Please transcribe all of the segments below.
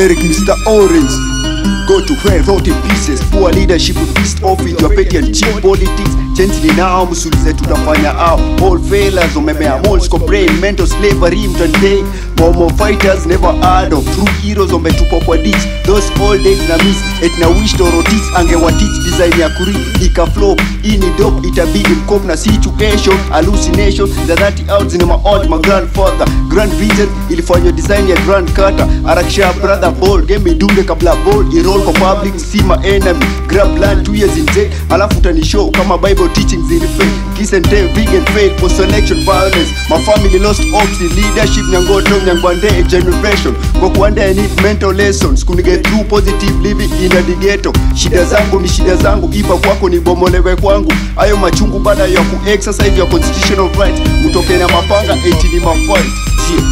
Eric Mr. Orange Go to hell, rot in pieces Poor leadership pissed off with your petty and cheap politics Change ni nao, msulize tutafanya ao All failures, umemea malls, complain Mental slavery, mtandei Momo fighters never heard of True heroes wametupwa kwa ditch Those old days na miss Et na wish torotis angewa teach design ya kuri Ika flow, hii ni dope Itabidi mkop na situation Hallucination, za 30 out zina ma old my grandfather Grand vision ilifanywa design ya grand cutter Arakisha brother ball Game idunge kabla ball Iroll kwa public, see my enemy Grab land two years in jail Alafu utanishow kama bible teachings ilifake Kiss and tell, vegan fail for selection violence My family lost hopes in leadership Nyangoto, nyangwande generation Kwa kuanda I need mental lessons Kuni get through positive living in the ghetto Shida zangu ni shida zangu Ipa kwako ni bomolewe kwangu Ayo machungu baada ya ku exercise your constitutional rights Utoke na mapanga eti ni mafight yeah.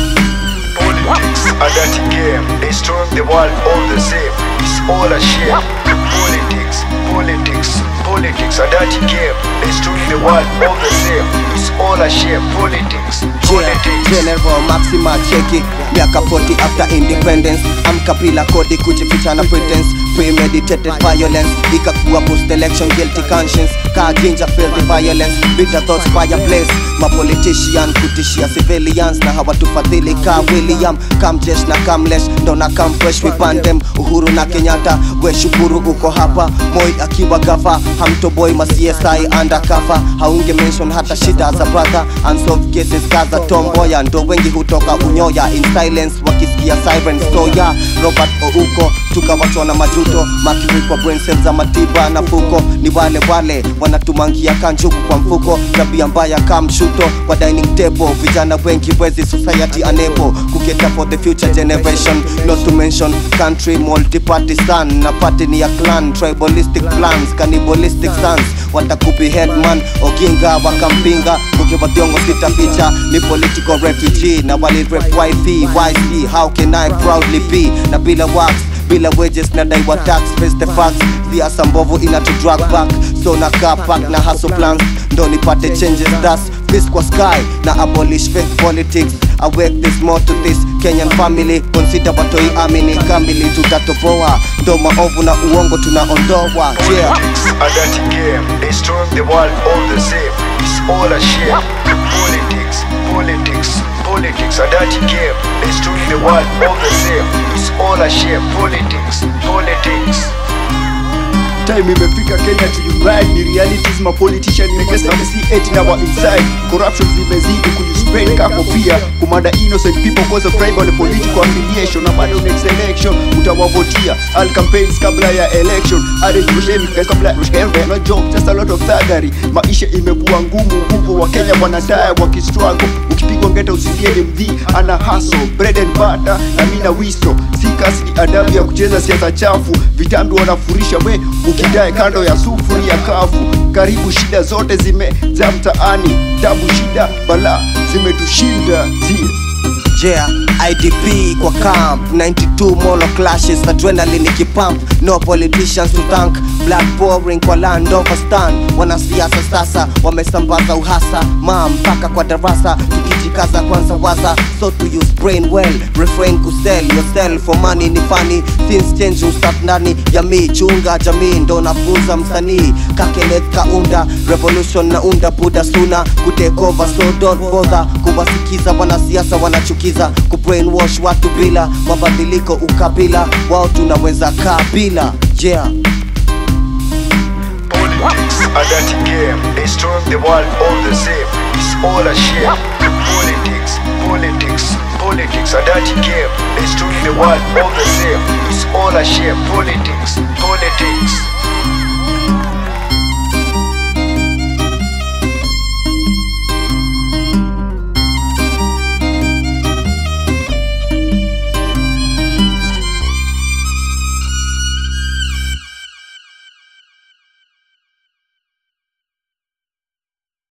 Politics, a dirty game. Destroying the world all the same. It's all a shame. Politics, politics, politics, a dirty game. Destroying the world all the same. It's all a shame. Politics, politics. General Maxima cheki miaka 40 after independence amkapila kodi kujificha na pretense premeditated violence ikakuwa post election guilty conscience ka jinja feel the violence bitter thoughts fireplace mapolitician kutishia civilians na hawatufadhili ka William kamjesh na kamlesh ndo na kamfresh vipandem Uhuru na Kenyatta we shukuru uko hapa Moi akiwa gafa hamtoboi ma CSI undercover haunge mention hata shida za brother unsolved cases kaza tomboya ndo wengi hutoka unyoya in silence wakisikia siren stoya Robert Ouko tukawachwa na majuto makiri kwa brain cells za matiba na fuko ni wale wale wanatumangia kanjuku kwa mfuko tabia mbaya kamshuto kwa dining table vijana wengi wezi society unable kuketa for the future generation not to mention country multi-partisan na party ni ya clan tribalistic plans cannibalistic sons watakupi headman oginga wakampinga ukiwadhiongo sita picha ni political refugee na walirep yp yc how can i proudly be na bila wax bila wages na daiwa tax face the facts siasa mbovu inatu drag back so na car park na hustle plans ndo nipate changes thus fist kwa sky na abolish fake politics awake this more to this kenyan family consider watoi amini kamili tutatoboa ndo maovu na uongo tunaondoa yeah. Politics, a dirty game. Destroying the world all the same. It's all a shame. Politics, politics, politics, a dirty game. Destroying the world all the same. It's all a shame. Politics, politics. time imefika kenya tuunite ni realities ma politician imekesa see it in our inside corruption zimezidi kujispread ka kofia kumada innocent people cause of tribal and political affiliation na bado next election utawavotia all campaigns kabla ya election hadi tushemi kabla tushembe no job just a lot of thuggery maisha imekuwa ngumu huko wa Kenya wanadai wakistruggle ukipigwa ngeta usilie ni mdhi ana hustle bread and butter na mina wiso si kasi ni adabu ya kucheza siasa chafu vitambi wanafurisha we ukidai kando ya sufuri ya kafu karibu shida zote zimejaa mtaani tabu shida bala zimetushinda tia Yeah, IDP kwa camp 92 mono clashes adrenaline ikipump no politicians to thank black pouring kwa land overstand wanasiasa sasa wamesambaza uhasa ma mpaka kwa darasa tukijikaza kwanza waza so to use brain well refrain kusell yourself for money ni funny things change ustaf ndani jamii chunga jamii ndo nafunza msanii kakenet kaunda revolution na unda buda suna kutake over so don't bother kuwasikiza wanasiasa wanachukiza kubrainwash watu bila mabadiliko ukabila wao tunaweza kaa bila yeah Politics, a dirty game. Destroying the world all the same. It's all a shame. Politics, politics, politics, a dirty game. Destroying the world all the same. It's all a shame. Politics, politics.